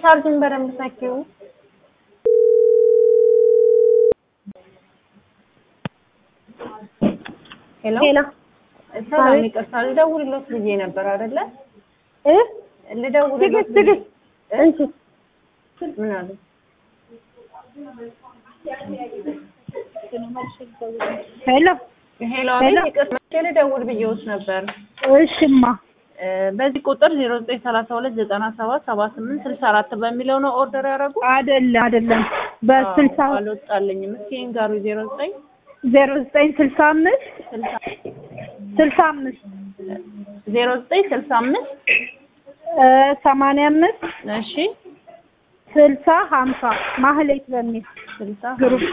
ቻርጅን በደንብ ሰኪው። ሄሎ ሄሎ ሰላም፣ ይቅርታ ልደውልሎት ብዬ ነበር አይደለ? እ ልደውልሎት ትዕግስት ትዕግስት እንቺ ምን አሉ? ሄሎ ሄሎ ሄሎ። አቤት፣ ይቅርታ መቼ ልደውል ብዬዎት ነበር? እሽማ እ በዚህ ቁጥር 0932977864 በሚለው ነው ኦርደር ያደረጉ? አይደለም አይደለም በስልሳ አዎ፣ አልወጣልኝም። እስኪ ንገሩ 09 ዜሮ ዘጠኝ ስልሳ አምስት ስልሳ አምስት 0965 እ ሰማንያ አምስት እሺ ስልሳ ሀምሳ ማህሌት በሚል 60 ግሩፕ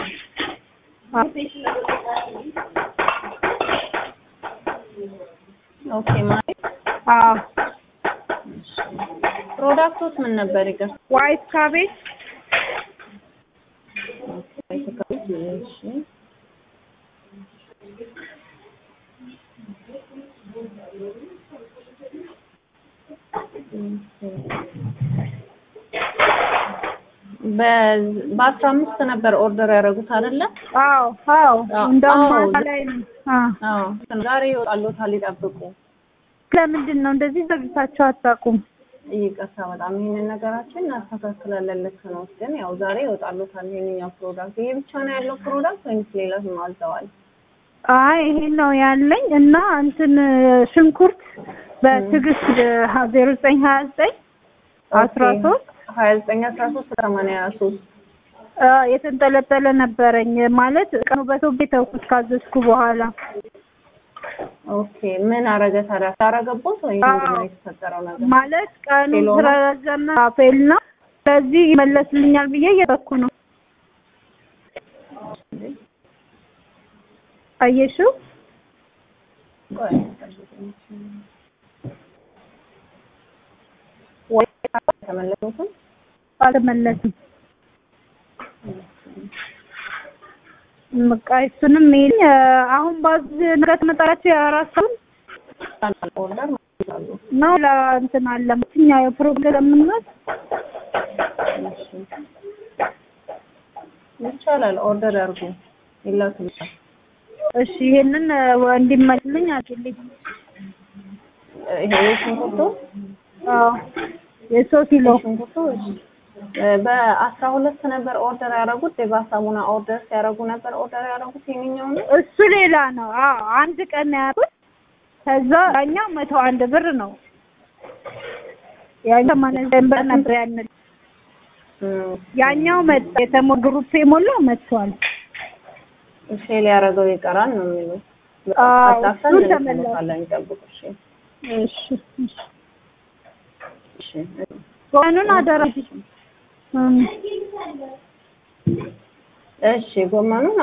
ኦኬ ማለት አዎ ፕሮዳክቶስ ምን ነበር? ይቅር ዋይት ካቤጅ እሺ በአስራ አምስት ነበር ኦርደር ያደረጉት አይደለ? አዎ አዎ አዎ፣ እንደውም አዎ። ማታ ላይ ነው አዎ አዎ ዛሬ ይወጣሉታል፣ ይጠብቁ። ለምንድን ነው እንደዚህ ዘግታችሁ አታውቁም? ይቅርታ በጣም ይሄንን ነገራችን እናስተካክላለን። ልክ ነው፣ ግን ያው ዛሬ ይወጣሉታል ይሄንኛው ፕሮዳክት። ይሄ ብቻ ነው ያለው ፕሮዳክት ወይስ ሌላም አልተዋል? አይ ይሄ ነው ያለኝ እና እንትን ሽንኩርት በትዕግስት ዜሮ ዘጠኝ ሀያ ዘጠኝ አስራ ሶስት ሀያ ዘጠኝ አስራ ሶስት ሰማንያ ሶስት የተንጠለጠለ ነበረኝ ማለት ቀኑ በቶቤ ተውኩት ካዘዝኩ በኋላ ኦኬ ምን አረገ ታዲያ? ታረገቦት ወይ ምንድን ነው አዎ። የተፈጠረው ነገር? ማለት ቀኑ ፌሎ ነው? ስለረዘመ ፌል ነው። ስለዚህ ይመለስልኛል ብዬ እየጠበኩ ነው። አየሽው? ቆይ ወይ ተመለሱትም አልተመለስም። በቃ እሱንም ይል አሁን ባዝ ነገ ትመጣላችሁ የአራት ሰው ኦርደር ማለት ነው። ነው ለእንትን አለ ምትኛ የፕሮግራም ምናት ይቻላል። ኦርደር ያርጉ ይላክልሻል። እሺ ይሄንን እንዲመልስልኝ አድርግልኝ። ይሄ ሽንኩርቱ አዎ የሶስት ኪሎ ሽንኩርቱ እሺ። በአስራ ሁለት ነበር ኦርደር ያደረጉት የባ ሳሙና ኦርደር ሲያደርጉ ነበር ኦርደር ያደረጉት የኛው ነው። እሱ ሌላ ነው። አዎ አንድ ቀን ነው ያሉት። ከዛ ያኛው መቶ አንድ ብር ነው። ያኛው ማለት ብር ነበር ያንን ያኛው መጣ የተሞ ግሩፕ የሞላው መጥቷል። ሴል ያደረገው ይቀራል ነው የሚሉት። አዎ አጣፍተን እሱ ተመለሰ። እንልክልዎታለን ይጠብቁ። እሺ እሺ እሺ እሺ ጎመኑን አደራ እም እሺ ጎመኑን